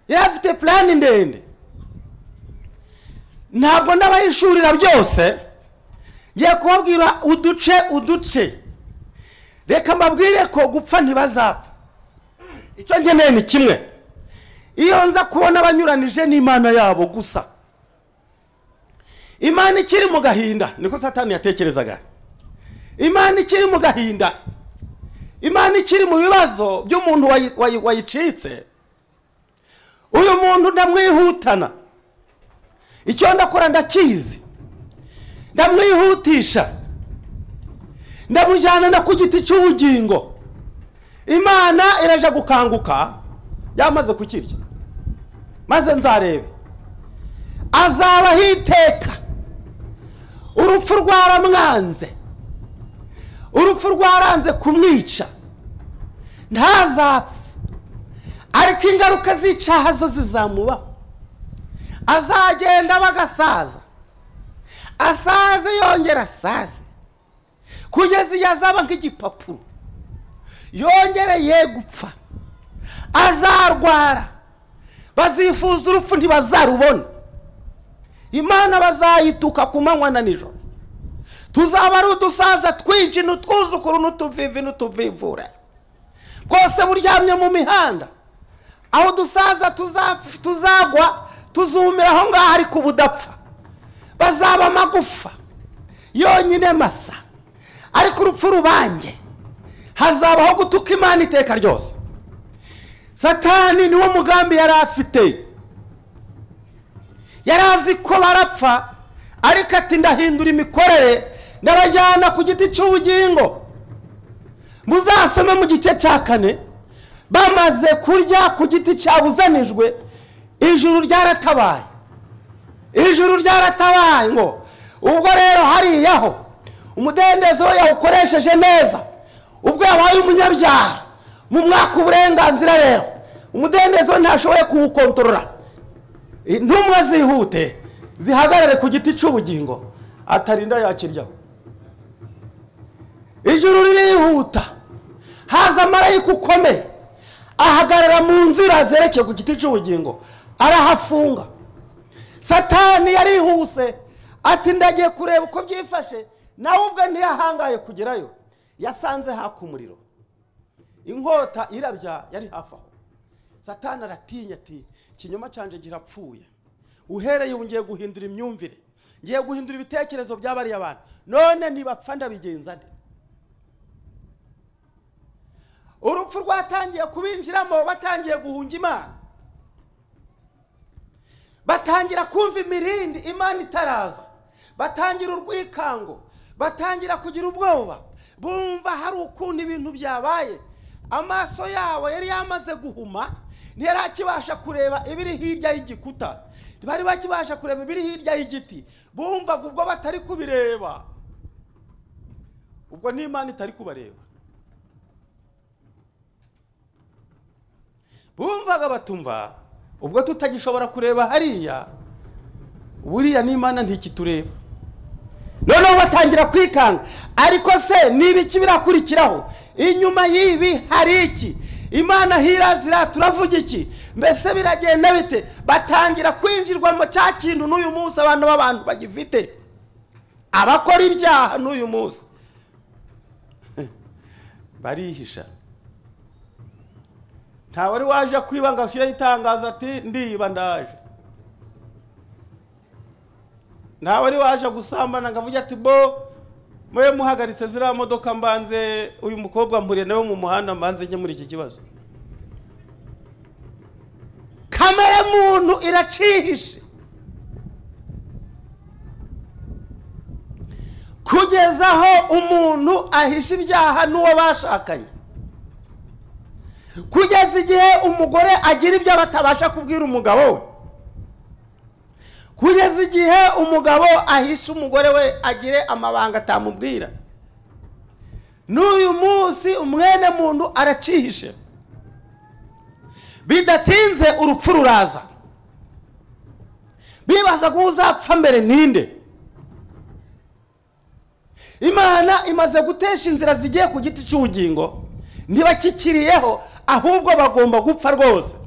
yari afite purani ndende ntabwo n'abayishurira byose ngiye kubabwira uduce uduce reka mbabwire ko gupfa ntibazapfa icyo ngeneye ni kimwe iyo nza kubona abanyuranije n'imana yabo gusa imana ikiri mu gahinda niko satani yatekerezaga imana ikiri mu gahinda imana ikiri mu bibazo by'umuntu wayi- wayi- wayicitse uyu muntu ndamwihutana icyo ndakora ndakizi ndamwihutisha ndamujyana na ku giti cy'ubugingo imana iraje gukanguka yamaze kukirya maze nzarebe azabaho iteka urupfu rwaramwanze urupfu rwaranze kumwica ntazapfa ariko ingaruka z'icyaha zo zizamubaho azagenda bagasaza asaze yongera asaze kugeza igihe azaba nk'igipapuro yongereye gupfa azarwara bazifuza urupfu ntibazarubona imana bazayituka ku manywa na nijoro tuzaba ari udusaza twinshi n'utwuzukuru n'utuvivi n'utuvivura bwose buryamye mu mihanda aho dusaza tuza- tuzagwa tuzumira aho ngaho ariko ubudapfa bazaba amagufa yonyine masa ariko urupfu rubange hazabaho gutuka imana iteka ryose satani niwo mugambi yari afite yari azi ko barapfa ariko ati ndahindura imikorere ndabajyana ku giti cy'ubugingo muzasome mu gice cya kane bamaze kurya ku giti cyabuzanijwe ijuru ryaratabaye ijuru ryaratabaye ngo ubwo rero hariyaho umudendezo we yawukoresheje neza ubwo yabaye umunyabyaha mu mwaka uburenganzira rero umudendezo we ntashoboye kuwukontorora intumwa zihute zihagarare ku giti cy'ubugingo atarinda yakiryaho ijuru ririhuta haza marayika ukomeye ahagarara mu nzira zerekeye ku giti cy'ubugingo arahafunga satani yarihuse ati ndagiye kureba uko byifashe nawe ubwe ntiyahangaye kugerayo yasanze haka umuriro inkota irabya yari hafi aho satani aratinya ati ikinyoma cyanjye girapfuye uhereye ubu ngiye guhindura imyumvire ngiye guhindura ibitekerezo by'abariya abantu none nibapfa ndabigenza nde urupfu rwatangiye kubinjiramo batangiye guhunga imana batangira kumva imirindi imana itaraza batangira urwikango batangira kugira ubwoba bumva hari ukuntu ibintu byabaye amaso yabo yari yamaze guhuma ntiyari akibasha kureba ibiri hirya y'igikuta ntibari bakibasha kureba ibiri hirya y'igiti bumvaga ubwo batari kubireba ubwo n'imana itari kubareba bumvaga batumva ubwo tutagishobora kureba hariya buriya n'imana ntikitureba noneho batangira kwikanga ariko se niba iki birakurikiraho inyuma y'ibi hari iki imana hirazira turavuga iki mbese biragenda bite batangira kwinjirwa mu cya kintu n'uyu munsi abantu b'abantu bagifite abakora ibyaha n'uyu munsi barihisha nta wari waje kwiba ngo ashyireho itangazo ati ndiba ndaje nta wari waje gusambana ngo avuge ati bo mube muhagaritse ziriya modoka mbanze uyu mukobwa mpuriye nawe mu muhanda mbanze njye muri iki kibazo kamere muntu iracihishe kugeza aho umuntu ahisha ibyaha n'uwo bashakanye kugeza igihe umugore agira ibyo batabasha kubwira umugabo we kugeza igihe umugabo ahisha umugore we agire amabanga atamubwira n'uyu munsi umwene muntu aracihishe bidatinze urupfu ruraza bibaza ko uzapfa mbere ninde imana imaze gutesha inzira zigiye ku giti cy'ubugingo ntibakikiriyeho ahubwo bagomba gupfa rwose